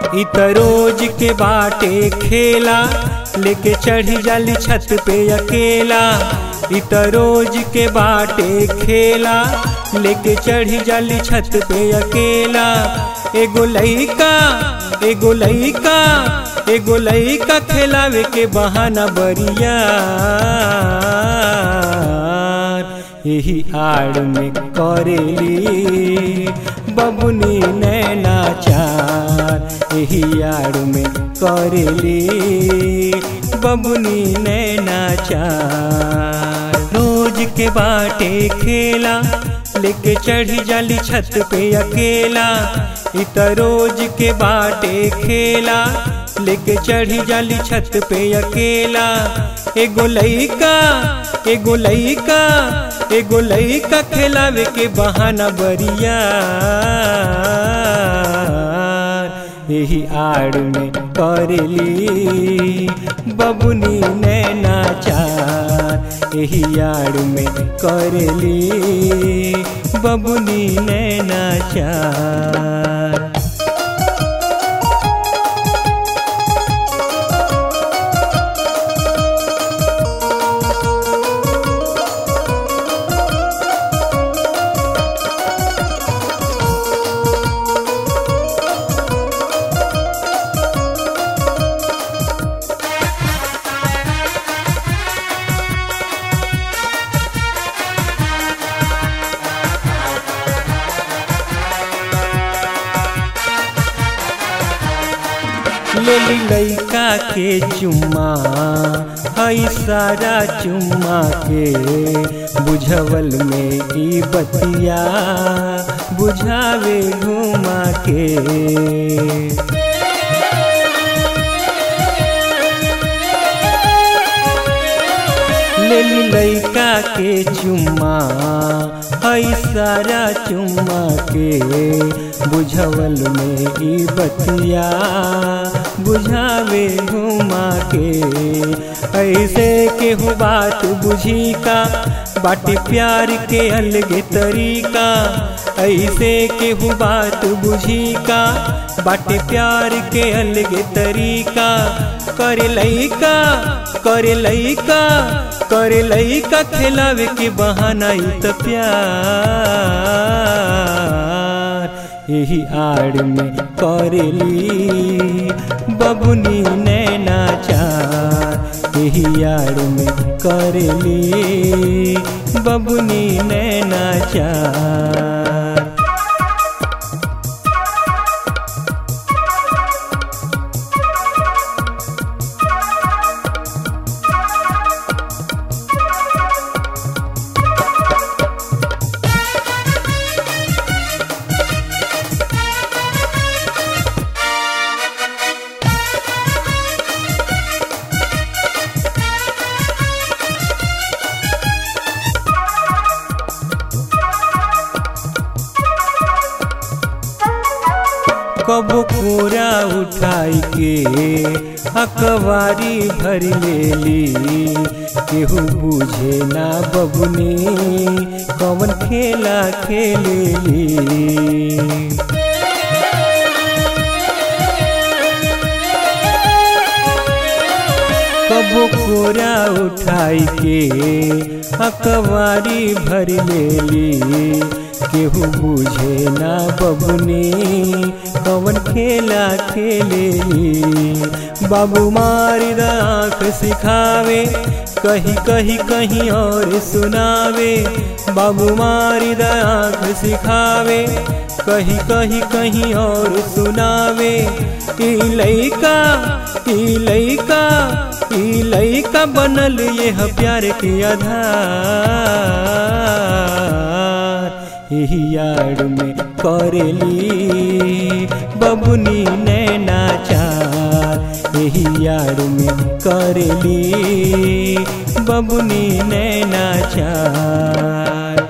इ त रोज के बाटे खेला लेके चढ़ी जाली छत पे अकेला इ त रोज के बाटे खेला लेके चढ़ी जाली छत पे अकेला एगो लइका एगो लइका एगो लइका खेलावे के बहाना बरिया यही आड़ में करेली बबुनी नैना चार यही आड़ में करेली बबुनी नैना चार रोज के बाटे खेला लेके चढ़ी जाली छत पे अकेला इ त रोज के बाटे खेला लेके चढ़ी जाली छत पे अकेला एगो लइका एगो लइका एगो लइका खेलावे के बहाना बरिया यही आड़ में करेली बबुनी नैना चार यही आड़ में करेली बबुनी नैना चार लेली लइका के चुम्मा हई सारा चुम्मा के बुझवल में ई बतिया बुझावे घुमा के लेली लइका के चुम्मा हई सारा चुम्मा के बुझवल में ई बतिया बुझावे घुमा के ऐसे केहू बात बुझी का बाटे प्यार के अलगे तरीका ऐसे केहू बात बुझी का बाटे प्यार के अलगे तरीका करे लइका करे लइका करे लइका खेलावे के बहाना ई त प्यार यही आड़ में करेली बबुनी नैना चार यही आड़ में करेली बबुनी नैना चार कबो कोरा उठाई के अकवारी भर लेली केहू बुझे ना बबुनी कवन खेला खेलेली कबो कोरा उठाई के अकवारी भर लेली केहू बुझे ना बबुनी कवन खेला खेलेली बाबू मारी आँख सिखावे कहीं कहीं कहीं और सुनावे बाबू मारी आँख सिखावे कहीं कहीं कहीं और सुनावे ई लइका ई लइका ई लइका बनल यह प्यार के आधार यही यार में करेली बबुनी नैना चार यही यार में करेली बबुनी नैना चार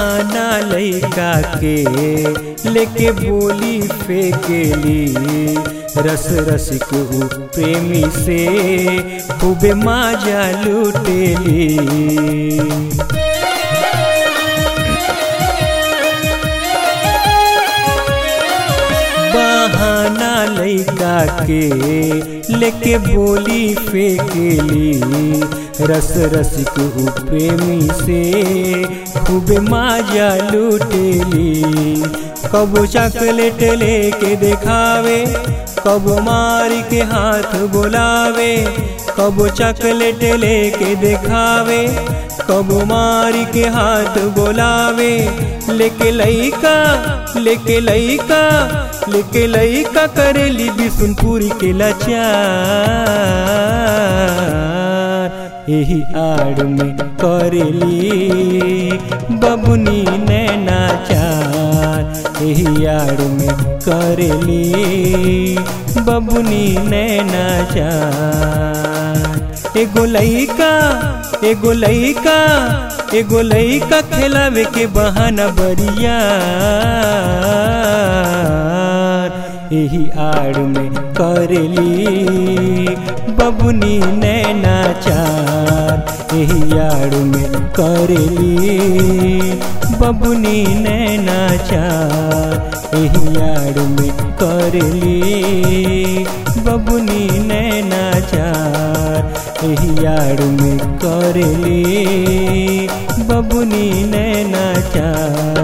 बहाना लैका के लेके बोली फेकेली रस रसिक ऊ प्रेमी से खूबे माजा लुटेली बहाना लैका के लेके बोली फेकेली रस रसिक ऊ प्रेमी से खूब माजा लुटेली कबो चॉकलेट लेके देखावे कबो मार के हाथ बोलावे कबो चॉकलेट लेके देखावे कबो मार के हाथ बोलावे लेके लैका लेके लैका लेके लैका करेली बिसुनपुरी के लाचार यही आड़ में करेली बबुनी नैनाचार यही आड़ में करेली बबुनी नैनाचार एगो लैका एगो लैका एगो लैका खेलावे के बहाना बरिया यही आड़ में करेली बबुनी नैनाचार यही आड़ में करेली बबुनी नैनाचार यही आड़ में करेली बबुनी नैनाचार यही आड़ में करेली बबुनी नैनाचार